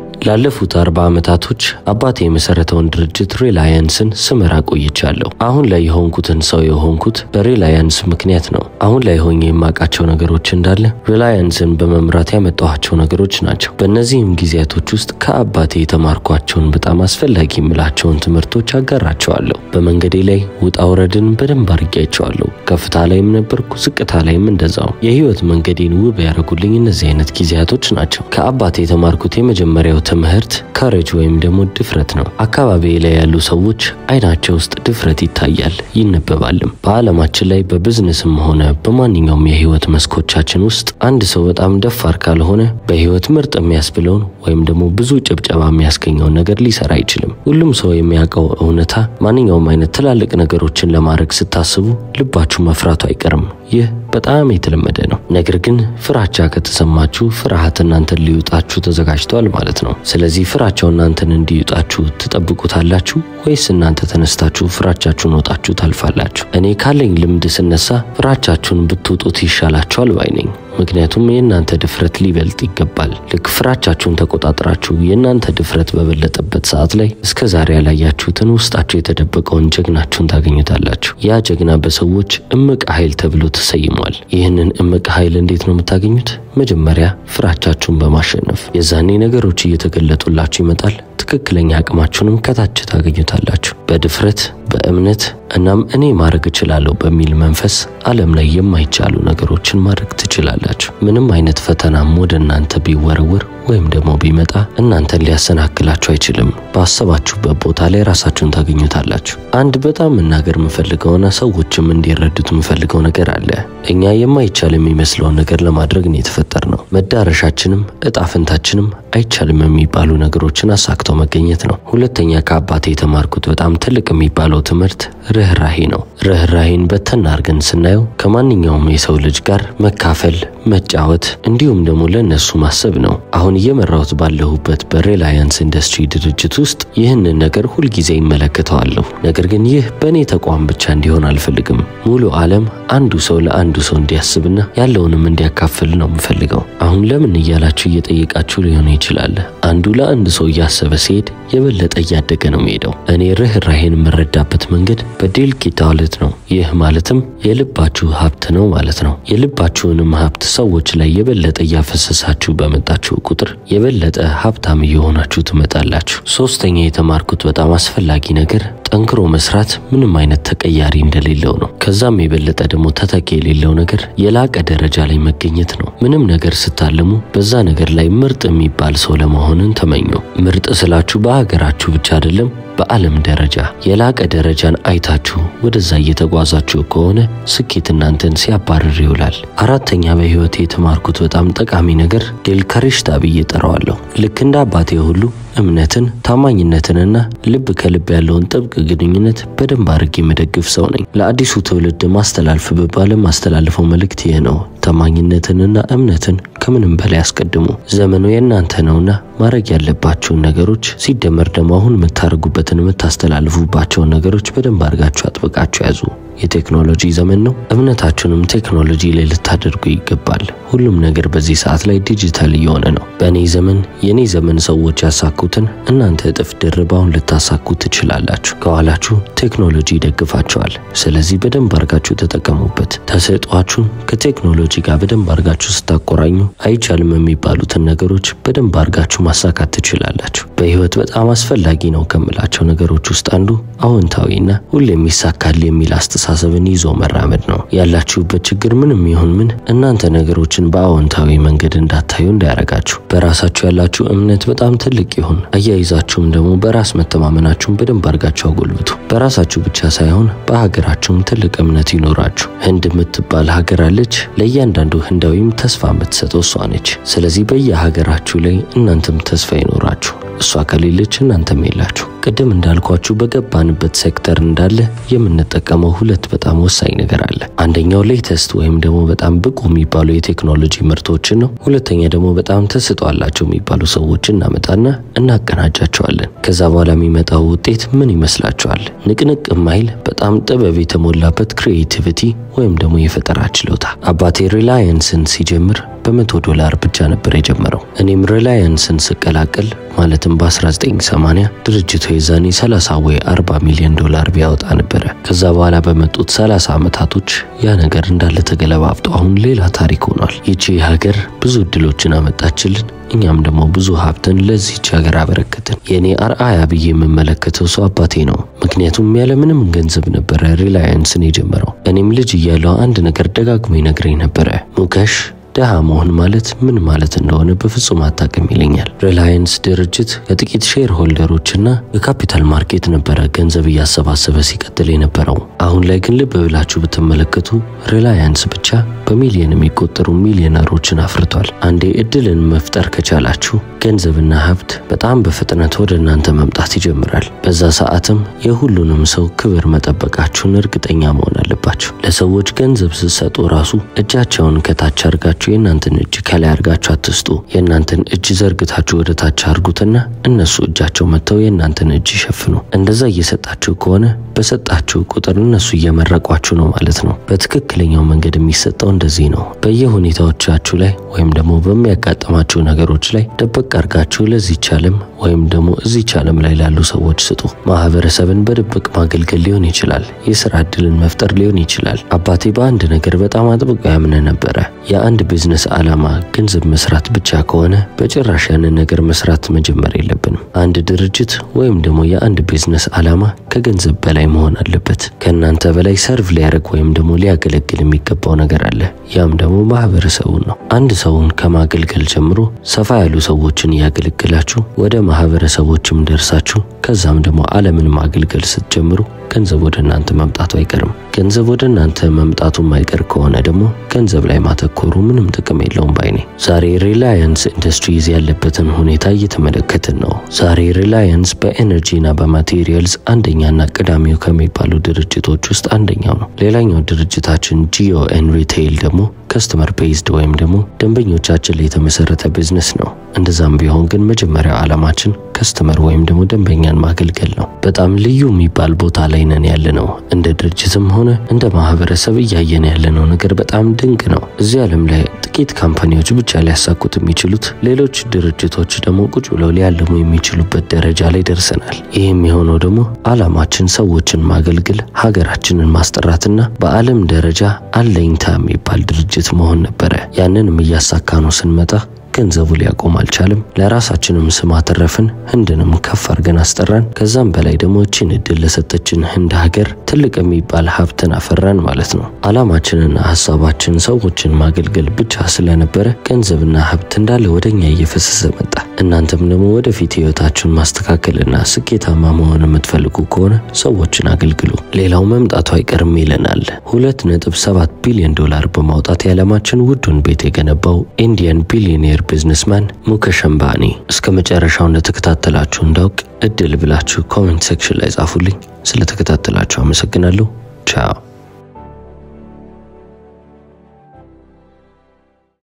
ላለፉት አርባ ዓመታቶች አባቴ የመሰረተውን ድርጅት ሪላያንስን ስመራ ቆይቻለሁ። አሁን ላይ የሆንኩትን ሰው የሆንኩት በሪላያንስ ምክንያት ነው። አሁን ላይ ሆኜ የማውቃቸው ነገሮች እንዳለ ሪላያንስን በመምራት ያመጣኋቸው ነገሮች ናቸው። በእነዚህም ጊዜያቶች ውስጥ ከአባቴ የተማርኳቸውን በጣም አስፈላጊ የምላቸውን ትምህርቶች አጋራቸዋለሁ። በመንገዴ ላይ ውጣ ውረድን በደንብ አድርጌያቸዋለሁ። ከፍታ ላይም ነበርኩ፣ ዝቅታ ላይም እንደዛው። የህይወት መንገዴን ውብ ያደረጉልኝ እነዚህ አይነት ጊዜያቶች ናቸው። ከአባቴ የተማርኩት የመጀመሪያው ትምህርት ካሬጅ ወይም ደግሞ ድፍረት ነው። አካባቢ ላይ ያሉ ሰዎች አይናቸው ውስጥ ድፍረት ይታያል፣ ይነበባልም። በዓለማችን ላይ በቢዝነስም ሆነ በማንኛውም የህይወት መስኮቻችን ውስጥ አንድ ሰው በጣም ደፋር ካልሆነ በህይወት ምርጥ የሚያስብለውን ወይም ደግሞ ብዙ ጭብጨባ የሚያስገኘውን ነገር ሊሰራ አይችልም። ሁሉም ሰው የሚያውቀው እውነታ ማንኛውም አይነት ትላልቅ ነገሮችን ለማድረግ ስታስቡ ልባችሁ መፍራቱ አይቀርም። ይህ በጣም የተለመደ ነው። ነገር ግን ፍራቻ ከተሰማችሁ ፍርሃት እናንተን ሊውጣችሁ ተዘጋጅተዋል ማለት ነው። ስለዚህ ፍራቻው እናንተን እንዲውጣችሁ ትጠብቁታላችሁ ወይስ እናንተ ተነስታችሁ ፍራቻችሁን ወጣችሁ ታልፋላችሁ? እኔ ካለኝ ልምድ ስነሳ ፍራቻችሁን ብትውጡት ይሻላችኋል ባይ ነኝ። ምክንያቱም የእናንተ ድፍረት ሊበልጥ ይገባል። ልክ ፍራቻችሁን ተቆጣጥራችሁ የእናንተ ድፍረት በበለጠበት ሰዓት ላይ እስከ ዛሬ ያላያችሁትን ውስጣችሁ የተደበቀውን ጀግናችሁን ታገኙታላችሁ። ያ ጀግና በሰዎች እምቅ ኃይል ተብሎ ተሰይሟል። ይህንን እምቅ ኃይል እንዴት ነው የምታገኙት? መጀመሪያ ፍራቻችሁን በማሸነፍ የዛኔ ነገሮች እየተገለጡላችሁ ይመጣል። ትክክለኛ አቅማችሁንም ከታች ታገኙታላችሁ። በድፍረት በእምነት እናም እኔ ማድረግ እችላለሁ በሚል መንፈስ ዓለም ላይ የማይቻሉ ነገሮችን ማድረግ ትችላላችሁ። ምንም አይነት ፈተናም ወደ እናንተ ቢወረወር ወይም ደግሞ ቢመጣ እናንተን ሊያሰናክላችሁ አይችልም። ባሰባችሁበት ቦታ ላይ ራሳችሁን ታገኙታላችሁ። አንድ በጣም መናገር የምፈልገውና ሰዎችም እንዲረዱት የምፈልገው ነገር አለ። እኛ የማይቻል የሚመስለውን ነገር ለማድረግ ነው የተፈጠር ነው። መዳረሻችንም እጣ ፈንታችንም አይቻልም የሚባሉ ነገሮችን አሳክተው መገኘት ነው። ሁለተኛ ከአባቴ የተማርኩት በጣም ትልቅ የሚባለው ትምህርት ርኅራሄ ነው። ርኅራሄን በተና አድርገን ስናየው ከማንኛውም የሰው ልጅ ጋር መካፈል፣ መጫወት እንዲሁም ደግሞ ለእነሱ ማሰብ ነው። አሁን እየመራሁት ባለሁበት በሪላያንስ ኢንዱስትሪ ድርጅት ውስጥ ይህንን ነገር ሁልጊዜ ይመለከተዋለሁ። ነገር ግን ይህ በእኔ ተቋም ብቻ እንዲሆን አልፈልግም። ሙሉ ዓለም አንዱ ሰው ለአንዱ ሰው እንዲያስብና ያለውንም እንዲያካፍል ነው የምፈልገው። አሁን ለምን እያላችሁ እየጠየቃችሁ ሊሆን ይችላል። አንዱ ለአንድ ሰው እያሰበ ሲሄድ የበለጠ እያደገ ነው የሚሄደው። እኔ ርኅራሄን የምረዳበት መንገድ በዴልቂታ ዋሌት ነው። ይህ ማለትም የልባችሁ ሀብት ነው ማለት ነው። የልባችሁንም ሀብት ሰዎች ላይ የበለጠ እያፈሰሳችሁ በመጣችሁ ቁጥር የበለጠ ሀብታም እየሆናችሁ ትመጣላችሁ። ሶስተኛ የተማርኩት በጣም አስፈላጊ ነገር ጠንክሮ መስራት ምንም አይነት ተቀያሪ እንደሌለው ነው። ከዛም የበለጠ ደግሞ ተተኪ የሌለው ነገር የላቀ ደረጃ ላይ መገኘት ነው። ምንም ነገር ስታልሙ በዛ ነገር ላይ ምርጥ የሚባል ሰው ለመሆንን ተመኙ። ምርጥ ስላችሁ በሀገራችሁ ብቻ አይደለም በዓለም ደረጃ የላቀ ደረጃን አይታችሁ ወደዛ እየተጓዛችሁ ከሆነ ስኬት እናንተን ሲያባርር ይውላል። አራተኛ በሕይወቴ የተማርኩት በጣም ጠቃሚ ነገር ዴልካሪሽታ ብዬ ጠራዋለሁ። ልክ እንደ አባቴ ሁሉ እምነትን፣ ታማኝነትንና ልብ ከልብ ያለውን ጥብቅ ግንኙነት በደንብ አድርጌ የምደግፍ ሰው ነኝ። ለአዲሱ ትውልድ ማስተላልፍ ብባልም ማስተላልፈው መልእክት ይህ ነው። ታማኝነትንና እምነትን ከምንም በላይ አስቀድሙ። ዘመኑ የእናንተ ነውና ማድረግ ያለባችሁን ነገሮች ሲደመር ደግሞ አሁን የምታደርጉበትን የምታስተላልፉባቸውን ነገሮች በደንብ አድርጋችሁ አጥብቃችሁ ያዙ። የቴክኖሎጂ ዘመን ነው። እምነታችሁንም ቴክኖሎጂ ላይ ልታደርጉ ይገባል። ሁሉም ነገር በዚህ ሰዓት ላይ ዲጂታል እየሆነ ነው። በእኔ ዘመን የእኔ ዘመን ሰዎች ያሳኩትን እናንተ እጥፍ ድርብ አሁን ልታሳኩ ትችላላችሁ። ከኋላችሁ ቴክኖሎጂ ይደግፋቸዋል። ስለዚህ በደንብ አድርጋችሁ ተጠቀሙበት። ተሰጧችሁን ከቴክኖሎጂ ጋር በደንብ አድርጋችሁ ስታቆራኙ አይቻልም የሚባሉትን ነገሮች በደንብ አድርጋችሁ ማሳካት ትችላላችሁ። በህይወት በጣም አስፈላጊ ነው ከምላቸው ነገሮች ውስጥ አንዱ አዎንታዊና ሁሌም ይሳካል የሚል አስተሳሰብን ይዞ መራመድ ነው። ያላችሁበት ችግር ምንም ይሁን ምን እናንተ ነገሮችን በአዎንታዊ መንገድ እንዳታዩ እንዳያረጋችሁ። በራሳችሁ ያላችሁ እምነት በጣም ትልቅ ይሁን። አያይዛችሁም ደግሞ በራስ መተማመናችሁን በደንብ አድርጋችሁ አጎልብቱ። በራሳችሁ ብቻ ሳይሆን በሀገራችሁም ትልቅ እምነት ይኖራችሁ። ህንድ የምትባል ሀገር አለች። ለእያንዳንዱ ህንዳዊም ተስፋ የምትሰጠው እሷ ነች። ስለዚህ በየሀገራችሁ ላይ እናንተም ተስፋ ይኖራችሁ። እሷ ከሌለች እናንተም የላችሁ። ቅድም እንዳልኳችሁ በገባንበት ሴክተር እንዳለ የምንጠቀመው ሁለት በጣም ወሳኝ ነገር አለ። አንደኛው ሌተስት ወይም ደግሞ በጣም ብቁ የሚባሉ የቴክኖሎጂ ምርቶችን ነው። ሁለተኛ ደግሞ በጣም ተሰጥኦ አላቸው የሚባሉ ሰዎችን እናመጣና እናቀናጃቸዋለን። ከዛ በኋላ የሚመጣው ውጤት ምን ይመስላችኋል? ንቅንቅ ማይል በጣም ጥበብ የተሞላበት ክሪኤቲቪቲ ወይም ደግሞ የፈጠራ ችሎታ። አባቴ ሪላያንስን ሲጀምር በመቶ ዶላር ብቻ ነበር የጀመረው። እኔም ሪላያንስን ስቀላቀል ማለትም በ1980 ድርጅቱ የዛኔ 30 ወይ 40 ሚሊዮን ዶላር ቢያወጣ ነበረ። ከዛ በኋላ በመጡት 30 ዓመታቶች ያ ነገር እንዳለ ተገለባብጦ አሁን ሌላ ታሪክ ሆኗል። ይቺ ሀገር ብዙ እድሎችን አመጣችልን። እኛም ደግሞ ብዙ ሀብትን ለዚች ሀገር አበረከትን። የእኔ አርአያ ብዬ የምመለከተው ሰው አባቴ ነው። ምክንያቱም ያለምንም ገንዘብ ነበረ ሪላያንስን የጀመረው። እኔም ልጅ እያለሁ አንድ ነገር ደጋግሞ ይነግረኝ ነበረ ሙከሽ ድሃ መሆን ማለት ምን ማለት እንደሆነ በፍጹም አታውቅም ይለኛል። ሪላያንስ ድርጅት ከጥቂት ሼር ሆልደሮችና የካፒታል ማርኬት ነበረ ገንዘብ እያሰባሰበ ሲቀጥል የነበረው። አሁን ላይ ግን ልብ ብላችሁ ብትመለከቱ ሪላያንስ ብቻ በሚሊዮን የሚቆጠሩ ሚሊዮነሮችን አፍርቷል። አንዴ እድልን መፍጠር ከቻላችሁ ገንዘብና ሀብት በጣም በፍጥነት ወደ እናንተ መምጣት ይጀምራል። በዛ ሰዓትም የሁሉንም ሰው ክብር መጠበቃችሁን እርግጠኛ መሆን አለባችሁ። ለሰዎች ገንዘብ ስትሰጡ ራሱ እጃቸውን ከታች አርጋችሁ የእናንተን እጅ ከላይ አርጋችሁ አትስጡ። የእናንተን እጅ ዘርግታችሁ ወደ ታች አርጉትና እነሱ እጃቸው መጥተው የእናንተን እጅ ይሸፍኑ። እንደዛ እየሰጣችሁ ከሆነ በሰጣችሁ ቁጥር እነሱ እየመረቋችሁ ነው ማለት ነው። በትክክለኛው መንገድ የሚሰጠው እንደዚህ ነው። በየሁኔታዎቻችሁ ላይ ወይም ደግሞ በሚያጋጥማችሁ ነገሮች ላይ ደበቅ አርጋችሁ ለዚች ዓለም ወይም ደግሞ እዚች ዓለም ላይ ላሉ ሰዎች ስጡ። ማህበረሰብን በድብቅ ማገልገል ሊሆን ይችላል። የስራ እድልን መፍጠር ሊሆን ይችላል። አባቴ በአንድ ነገር በጣም አጥብቆ ያምነ ነበረ። የአንድ ቢዝነስ ዓላማ ገንዘብ መስራት ብቻ ከሆነ በጭራሽ ያንን ነገር መስራት መጀመር የለብንም። አንድ ድርጅት ወይም ደግሞ የአንድ ቢዝነስ ዓላማ ከገንዘብ በላይ መሆን አለበት። ከእናንተ በላይ ሰርቭ ሊያደርግ ወይም ደግሞ ሊያገለግል የሚገባው ነገር አለ። ያም ደግሞ ማህበረሰቡን ነው። አንድ ሰውን ከማገልገል ጀምሮ ሰፋ ያሉ ሰዎችን እያገለግላችሁ ወደ ማህበረሰቦችም ደርሳችሁ ከዛም ደግሞ ዓለምን ማገልገል ስትጀምሩ ገንዘብ ወደ እናንተ መምጣቱ አይቀርም። ገንዘብ ወደ እናንተ መምጣቱ የማይቀር ከሆነ ደግሞ ገንዘብ ላይ ማተኮሩ ምንም ጥቅም የለውም ባይ ነኝ። ዛሬ ሪላያንስ ኢንዱስትሪዝ ያለበትን ሁኔታ እየተመለከትን ነው። ዛሬ ሪላያንስ በኤነርጂና በማቴሪያልስ አንደኛና ቀዳሚው ከሚባሉ ድርጅቶች ውስጥ አንደኛው ነው። ሌላኛው ድርጅታችን ጂኦ ኤን ሪቴይል ደግሞ ከስተመር ቤዝድ ወይም ደግሞ ደንበኞቻችን ላይ የተመሰረተ ቢዝነስ ነው። እንደዛም ቢሆን ግን መጀመሪያው ዓላማችን ከስተመር ወይም ደግሞ ደንበኛን ማገልገል ነው። በጣም ልዩ የሚባል ቦታ ላይ ነን ያለ ነው። እንደ ድርጅትም ሆነ እንደ ማህበረሰብ እያየን ያለነው ነገር በጣም ድንቅ ነው። እዚህ ዓለም ላይ ጥቂት ካምፓኒዎች ብቻ ሊያሳኩት የሚችሉት፣ ሌሎች ድርጅቶች ደግሞ ቁጭ ብለው ሊያለሙ የሚችሉበት ደረጃ ላይ ደርሰናል። ይህም የሆነው ደግሞ ዓላማችን ሰዎችን ማገልገል፣ ሀገራችንን ማስጠራትና በዓለም ደረጃ አለኝታ የሚባል ድርጅት መሆን ነበረ። ያንንም እያሳካ ነው ስንመጣ ገንዘቡ ሊያቆም አልቻለም። ለራሳችንም ስም አተረፍን፣ ህንድንም ከፍ አድርገን አስጠራን። ከዛም በላይ ደግሞ እቺን እድል ለሰጠችን ህንድ ሀገር ትልቅ የሚባል ሀብትን አፈራን ማለት ነው። ዓላማችንና ሀሳባችን ሰዎችን ማገልገል ብቻ ስለነበረ ገንዘብና ሀብት እንዳለ ወደኛ እየፈሰሰ መጣ። እናንተም ደግሞ ወደፊት ህይወታችሁን ማስተካከልና ስኬታማ መሆን የምትፈልጉ ከሆነ ሰዎችን አገልግሉ፣ ሌላው መምጣቱ አይቀርም ይለናል። ሁለት ነጥብ ሰባት ቢሊዮን ዶላር በማውጣት የዓለማችን ውዱን ቤት የገነባው ኢንዲያን ቢሊዮኔር ቢዝነስማን ሙኬሽ አምባኒ። እስከ መጨረሻው እንደተከታተላችሁ እንዳውቅ እድል ብላችሁ ኮሜንት ሴክሽን ላይ ጻፉልኝ። ስለተከታተላችሁ አመሰግናለሁ። ቻው